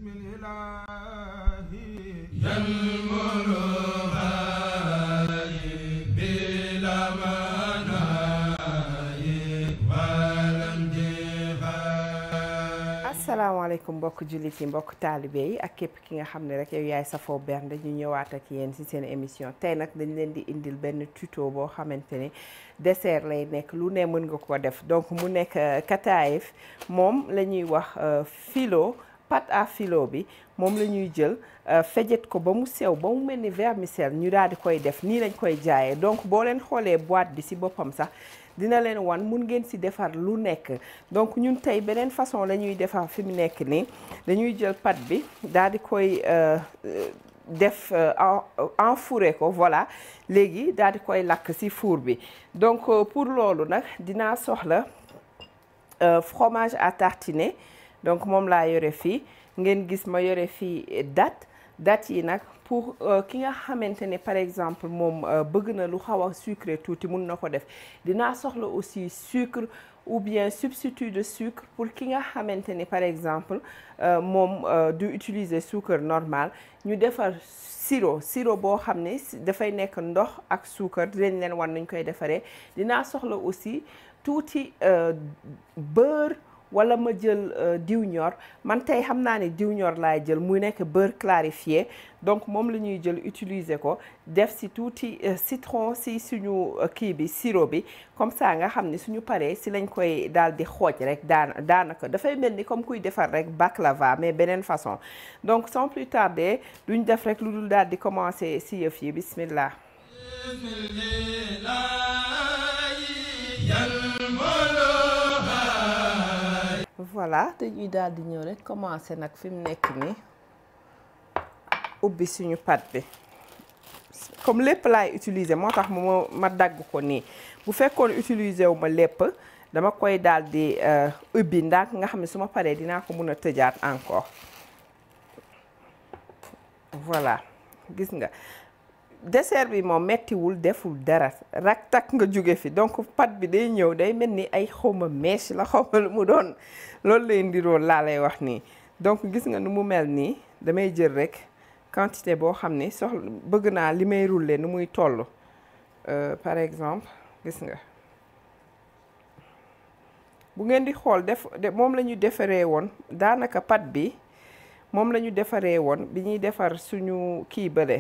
بسم الإله بلا مناي ولم asalaamaaleykum mbokk jullit yi mbokk taalibe yi ak képp ki nga xam ne rek yow yaay safoo bernde ñu ñëwaat ak yéen ci seen émission tey nag dañ leen di indil benn tuto boo xamante ni dessert lay nekk lu ne mën nga ko def donc mu nekk kataayif moom la ñuy wax filo pâte à filo bi moom la ñuy jël fejet ko ba mu sew ba mu mel ni vermicelle ñu daal di koy def nii lañ koy jaayee donc boo leen xoolee boîte bi ci boppam sax dina leen wan mun ngeen ci defar lu nekk donc ñun tey beneen façon la ñuy defar fi mu nekk nii dañuy jël pâte bi daal di koy def enfouré ko voilà léegi daal di koy lakk ci four bi donc pour loolu nag dinaa soxla fromage à tartiner donc moom laa yore fii ngeen gis ma yore fii date date yi nag pour ki nga xamante ne par exemple moom bëgg na lu xaw a sucré tuuti mun na ko def dinaa soxla aussi sucre ou bien substitut de sucre pour ki nga xamante ni par exemple moom du utiliser sucre normal ñu defar sirop sirop boo xam ne dafay nekk ndox ak sucre dinañ leen wan nañ koy defaree dinaa soxla aussi tuuti beurre wala ma jël diw ñor man tey xam naa ne diw ñor laay jël muy nekk beurre clarifié donc moom la ñuy jël utiliser ko def ci tuuti citron ci suñu kii bi sirop bi comme ça nga xam ne suñu paree ci lañ koy daal di xooj rek daan daanaka dafay mel ni comme kuy defar rek baklava mais beneen façon donc sans plus tarder duñ def rek lu dul daal di commencer ci yëf yi bismillah voilà dañuy daal di ñëw rek commencer nag fi mu nekk nii ubbi suñu pâte bi comme lépp laay utiliser moo tax ma ma dagg ko nii bu fekkoon utiliser wu ma lépp dama koy daal di ubbi ndànk nga xam ne su ma paree dinaa ko mun a tëjaat encore voilà gis nga dessert bi moom mettiwul deful dara rak tak nga jóge fi donc pâte bi day ñëw day mel ni ay xawma mèche la xawma lu mu doon loolu lay ndirool laa lay wax nii donc gis nga nu mu mel nii damay jël rek quantité boo xam ni soxla bëgg naa li may rouler nu muy toll par exemple gis nga bu ngeen di xool def moom la ñu defaree woon daanaka pâte bi moom la ñu defaree woon bi ñuy defar suñu kii bële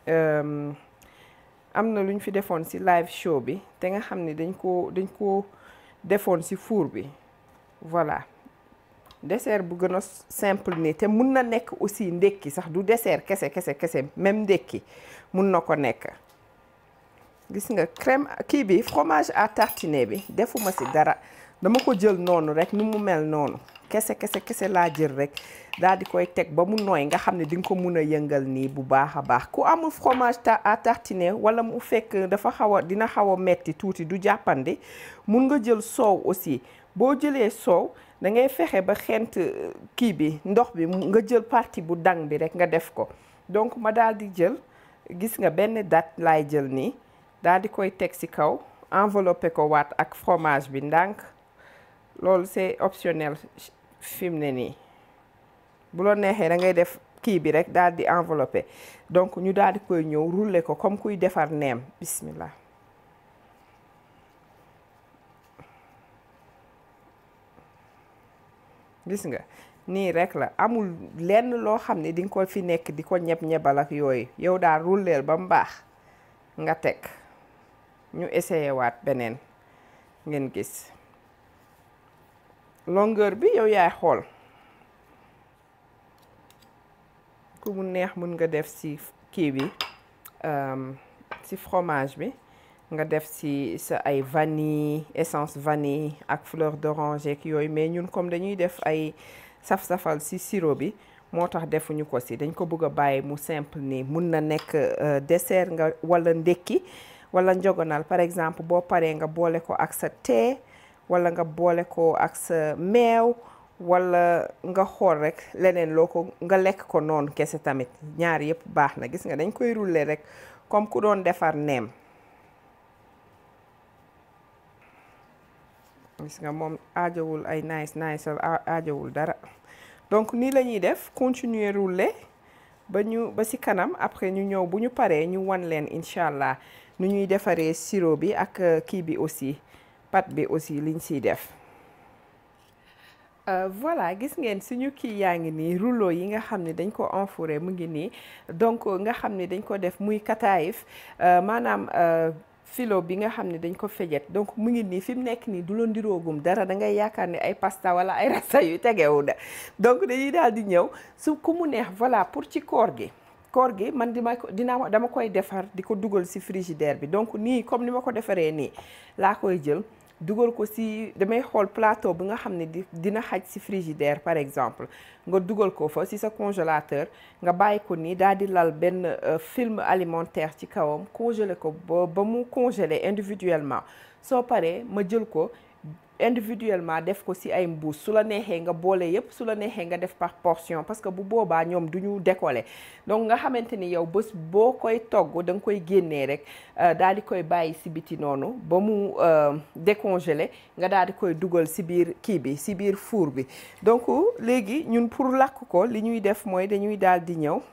am na lu ñu fi defoon ci live show bi te nga xam ne dañ ko dañ ko defoon ci four bi voilà dessert bu gën a simple nii te mun na nekk aussi ndekki sax du dessert kese kese kese même ndekki mun na ko nekk gis nga crème kii bi fromage à tartiner bi defuma ci dara dama ko jël noonu rek nu mu mel noonu kese kese kese laa jël rek daal di koy teg ba mu nooy nga xam ne di nga ko mun a yëngal nii bu baax a baax ku amul fromage à tartiner wala mu fekk dafa xaw a dina xaw a metti tuuti du jàppandi mun nga jël soow aussi boo jëlee soow da ngay fexe ba xent kii bi ndox bi nga jël partie bu dang bi rek nga def ko donc ma daal di jël gis nga benn date laay jël nii daal di koy teg ci kaw enveloppé ko waat ak fromage bi ndànk loolu c'est optionnel fi mu ne nii bu la neexee da ngay def kii bi rek daal di enveloppé donc ñu daal di koy ñëw rouler ko comme kuy defar neem bismillah gis nga nii rek la amul lenn loo xam ne di nga ko fi nekk di ko ñeb-ñebal ak yooyu yow daal rouleel ba mu baax nga teg ñu essayé waat beneen ngeen gis longueur bi yow yaay xool ku mu neex mun nga def ci kii bi ci fromage bi nga def ci sa ay vanille essence vanille ak fleur d'oranger ak yooyu mais ñun comme dañuy def ay saf-safal ci sirop bi moo tax defuñu ko ci dañ ko bëgg a bàyyi mu simple nii mun na nekk dessert nga walla ndekki walla njogonal par exemple boo paree nga boole ko ak sa thé walla nga boole ko ak sa meew walla nga xool rek leneen loo ko nga lekk ko noonu kese tamit ñaar yëpp baax na gis nga dañ koy rouler rek comme ku doon defar neem gis nga moom aajowul ay nice nice aajowul dara donc nii la ñuy def continuer rouler ba ñu ba ci kanam après ñu ñëw bu ñu paree ñu wan leen incha allah nu ñuy defaree sirop bi ak kii bi aussi pâte bi aussi liñ ciy def voilà gis ngeen suñu kii yaa ngi nii rouleau yi nga xam ne dañ ko enfouré mu ngi nii donc nga xam ne dañ ko def muy kataayif maanaam filo bi nga xam ne dañ ko fejet donc mu ngi nii fi mu nekk nii du la ndiroogum dara da ngay yaakaar ne ay pasta wala ay rasta yu tegewu da donc dañuy daal di ñëw su ku mu neex voilà pour ci koor gi koor gi man dima ko dina dama koy defar di ko dugal ci frigidaire bi donc nii comme ni ma ko defaree nii laa koy jël dugal ko ci damay xool plateau bi nga xam ne di dina xaj ci frigidaire par exemple nga dugal ko fa ci sa congélateur nga bàyyi ko nii daal di lal benn film alimentaire ci kawam congelé ko ba ba mu congelé individuellement soo paree ma jël ko individuellement def ko ci ay mbuus su la neexee nga boole yépp su la neexee nga def par portion parce que bu boobaa ñoom du ñu décoller donc nga xamante ni yow bés boo koy togg da nga koy génnee rek daal di koy bàyyi ci biti noonu ba mu décongelé nga daal di koy dugal ci biir kii bi ci biir four bi donc léegi ñun pour lakk ko li ñuy def mooy dañuy daal di ñëw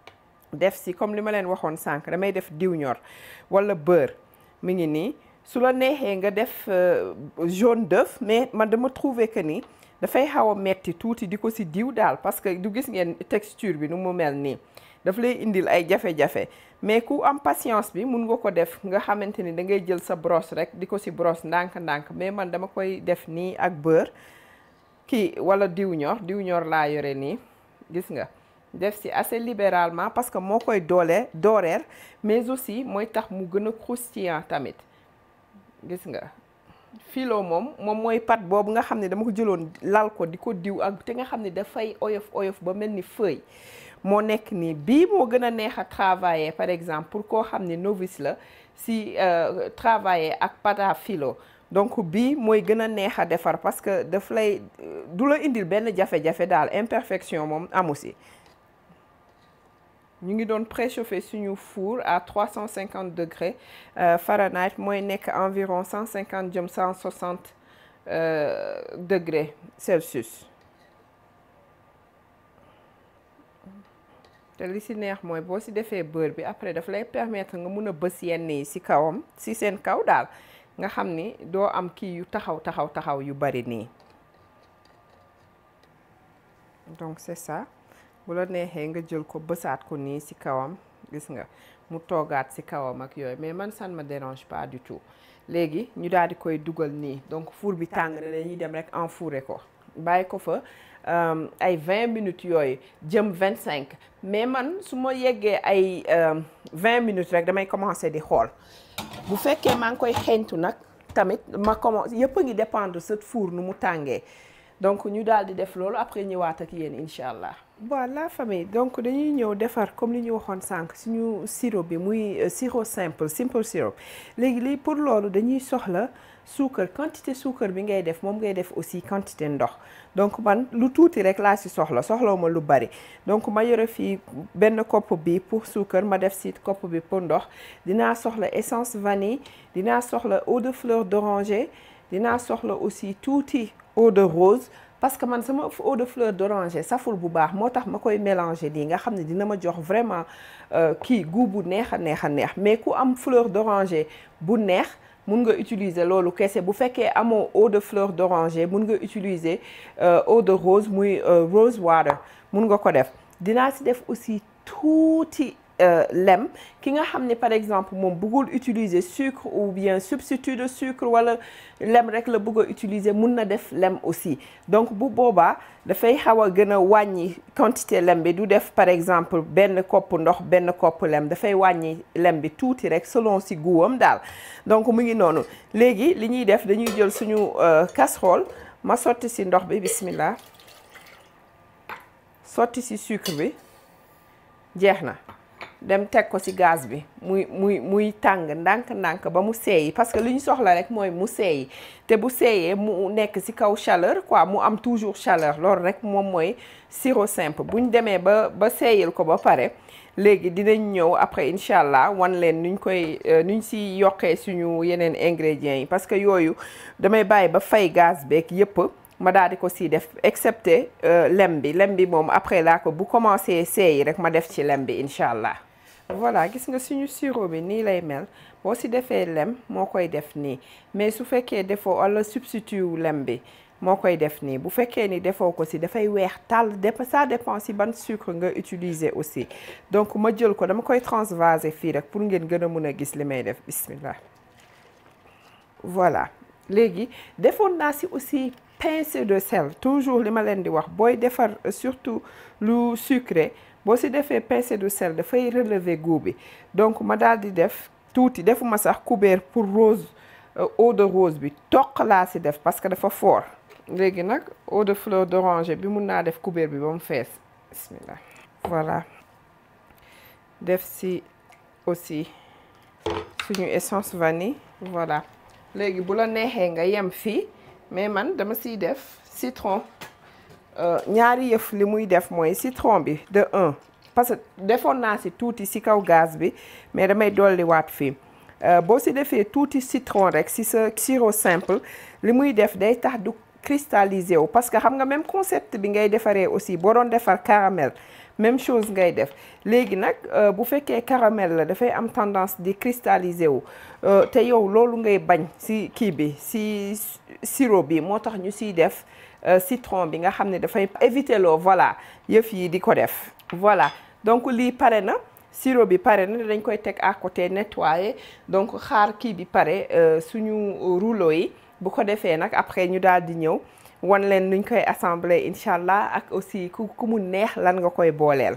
def ci comme li ma leen waxoon sànq damay def diw ñor walla beurre mi ngi nii su la neexee nga def jaune d'œuf mais man dama trouver que ni dafay xaw a metti tuuti di ko ci diw daal parce que du gis ngeen texture bi nu mu mel nii daf lay indil ay jafe-jafe mais ku am patience bi mun nga ko def nga xamante ni da ngay jël sa brosse rek di ko ci brosse ndànk-ndànk mais man dama koy def nii ak beurre kii walla diw ñor diw ñor laa yore nii gis nga def ci assez libéralement parce que moo koy doole dooreer mais aussi mooy tax mu gën a croustillant tamit gis nga filo moom moom mooy pâte boobu nga xam ne dama ko jëloon lal ko di ko diw ak te nga xam ne dafay oyof oyof ba mel ni feuille moo nekk nii bii moo gën a neex a travailler par exemple pour koo xam ne novice la si travailler ak pâte à filo donc bii mooy gën a neex a defar parce que daf lay du la indil benn jafe-jafe daal imperfection moom amu si ñu ngi doon préchauffer suñu four à 350 degrés Fahrenheit mooy nekk environ 150 jëm 160 degrés Celsius te li ci neex mooy boo ci defee beurre bi après daf lay permettre nga mun a bës yenn yi ci kawam ci seen kaw daal nga xam ni doo am kii yu taxaw taxaw taxaw yu bari nii donc c'est ça bu la neexee nga jël ko bësaat ko nii ci kawam gis nga mu toogaat ci kawam ak yooyu mais man ça ne me dérange pas du tout léegi ñu daal di koy dugal nii donc four bi tàng na dañuy dem rek enfouré ko bàyyi ko fa ay 20 minutes yooyu jëm 25 mais man su ma yeggee ay 20 minutes rek damay commencer di xool bu fekkee maa ngi koy xeeñtu nag tamit ma commence yëpp a ngi dépendre sa four nu mu tàngee donc ñu daal di def loolu après ñëwaat ak yéen incha allah. voilà famille donc dañuy ñëw defar comme li ñu waxoon sànq suñu sirop bi muy sirop simple simple sirop léegi lii pour loolu dañuy soxla suukar quantité suukar bi ngay def moom ngay def aussi quantité ndox donc man lu tuuti rek laa ci soxla soxlaw ma lu bari donc ma yore fii benn kopp bi pour suukar ma def ci kopp bi pour ndox dinaa soxla essence vanille dinaa soxla eau de fleur d'oranger dinaa soxla aussi tuuti eau de rose parce que man sama eau de fleur d'oranger saful bu baax moo tax ma koy mélanger nii nga xam ne dina ma jox vraiment kii goût bu neex a neex a neex mais ku am fleur d'oranger bu neex mun nga utiliser loolu kese bu fekkee amoo eau de fleur d'oranger mun nga utiliser eau de rose muy rose water mun nga ko def dinaa ci def aussi tuuti lem ki nga xam ne par exemple moom bëggul utiliser sucre ou bien substitut de sucre wala lem rek la bëgg a utiliser mun na def lem aussi donc bu boobaa dafay xaw a gën a wàññi quantité lem bi du def par exemple benn kopp ndox benn kopp lem dafay wàññi lem bi tuuti rek selon si guwam daal donc mu ngi noonu léegi li ñuy def dañuy jël suñu casserole ma sotti si ndox bi bismillah sotti si sucre bi jeex na dem teg ko ci gaz bi muy muy muy tàng ndànk-ndànk ba mu seeyi parce que li ñu soxla rek mooy mu seeyi te bu seeyee mu nekk ci kaw chaleur quoi mu am toujours chaleur loolu rek moom mooy sirop simple bu ñu demee ba ba seeyil ko ba pare léegi dinañ ñëw après incha allah wan leen nuñ koy nuñ ci yokkee suñu yeneen ingrédients yi parce que yooyu damay bàyyi ba fay gaz beeg yépp ma daal di ko si def excepté lem bi lem bi moom après laa ko bu commencé seey rek ma def ci lem bi incha allah. voilà gis nga suñu sirop bi nii lay mel boo si defee lem moo koy def nii mais su fekkee defoo wala substitut wu lem bi moo koy def nii bu fekkee ni defoo ko si dafay weex tàll dép ça dépend si ban sucre nga utiliser aussi donc ma jël ko dama koy transvaser fii rek pour ngeen gën a mun a gis li may def bismillah voilà léegi defoon naa si aussi pincée de sel toujours li ma leen di wax booy defar surtout lu sucré boo si defee pincée de sel dafay relever goût bi donc ma daal di def tuuti defuma sax couvert pour rose eau de rose bi toq laa si def parce que dafa fort léegi nag eau de fleur d'oranger bi mun naa def couvert bi ba mu fees bismillah voilà def si aussi suñu essence vanille voilà léegi bu la neexee nga yem fii mais man dama siy def citron ñaari yëf li muy def mooy citron bi de un parce que defoon naa si tuuti si kaw gaz bi mais damay dolliwaat fii boo si defee tuuti citron rek si sa sirop simple li muy def day tax du cristalliser wu parce que xam nga même concept bi ngay defaree aussi boo doon defar caramel même chose ngay def léegi nag bu fekkee caramel la dafay am tendance di cristalliser wu te yow loolu ngay bañ si kii bi si sirop bi moo tax ñu siy def citron bi nga xam ne dafay éviter loo voilà yëf yi di ko def voilà donc lii pare na sirop bi pare na dañ koy teg à côté nettoyer donc xaar kii bi pare suñu rouleau yi bu ko defee nag après ñu daal di ñëw wan leen nuñ koy assembler incha allah ak aussi ku ku mu neex lan nga koy booleel.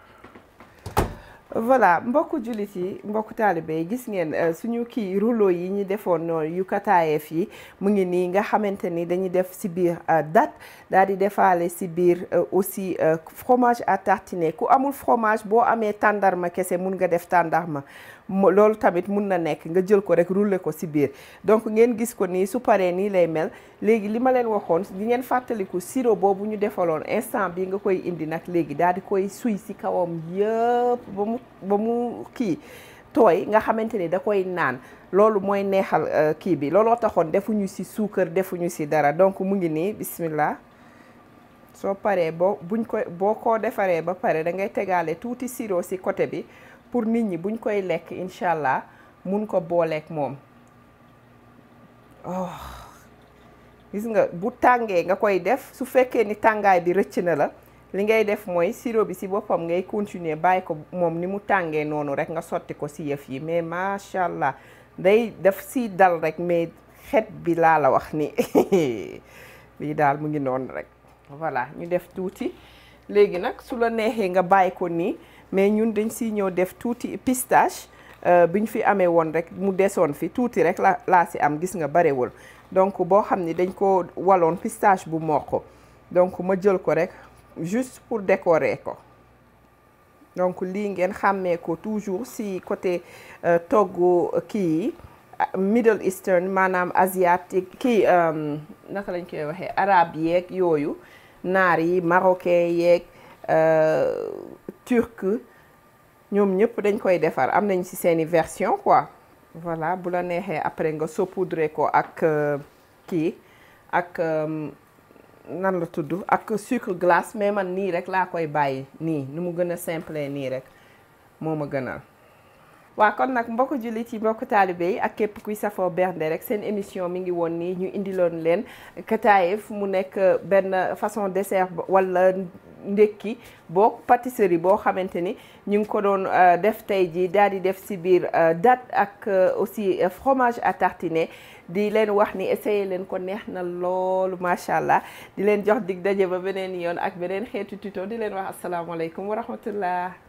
voilà mbokku jullit yi mbokku taalibe yi gis ngeen suñu kii rouleau yi ñu defoon noonu yu kataayeef yi mu ngi nii nga xamante ni dañuy def si biir date daal di defaale si biir aussi fromage à tartiner ku amul fromage boo amee tàndarma kese mun nga def tàndarma loolu tamit mun na nekk nga jël ko rek rouler ko si biir donc ngeen gis ko nii su paree nii lay mel léegi li ma leen waxoon di ngeen fàttaliku sirop boobu ñu defaloon instant bi nga koy indi nag léegi daal di koy suy si kawam yëpp ba mu ba mu kii tooy nga xamante ni da koy naan loolu mooy neexal kii bi looloo taxoon defuñu si suukar defuñu si dara donc mu ngi nii bismillah soo paree boo buñ ko boo ko defaree ba pare da ngay tegaale tuuti sirop si côté bi pour nit ñi buñ koy lekk incha allah mun ko booleek moom oh gis nga bu tàngee nga koy def su fekkee ni tàngaay bi rëcc na la li ngay def mooy sirop bi si boppam ngay continuer bàyyi ko moom ni mu tàngee noonu rek nga sotti ko si yëf yi mais macha allah day def si dal rek mais xet bi laa la wax ni bii daal mu ngi noonu rek voilà ñu def tuuti léegi nag su la neexee nga bàyyi ko nii mais ñun dañ siy ñëw def tuuti pistache bi ñu fi amee woon rek mu desoon fi tuuti rek la laa si am gis nga barewul donc boo xam ni dañ ko waloon pistache bu mokk donc ma jël ko rek juste pour décorer ko donc lii ngeen xàmmee ko toujours si côté toggu kii yi Middle Eastern maanaam asiatique kii naka lañ koy waxee arabe yeeg yooyu naar yi marocain yeeg turc ñoom ñëpp dañ koy defar am nañ ci seeni version quoi voilà bu la neexee après nga saupoudrer ko ak kii ak nan la tudd ak sucre glace mais man nii rek laa koy bàyyi nii nu mu gën a simple nii rek moo ma gënal waa kon nag mbokk jullit yi mbokk taalibe yi ak képp kuy safoo bernde rek seen émission mi ngi woon nii ñu indiloon leen kataayef mu nekk benn façon dessert wala ndekki boo pâtisserie boo xamante ni ñu ngi ko doon def tey jii daal di def si biir date ak aussi fromage à tartiner di leen wax ni essayé leen ko neex na loolu macha allah di leen jox dig daje ba beneen yoon ak beneen xeetu tuto di leen wax asalaamaaleykum wa rahmatullah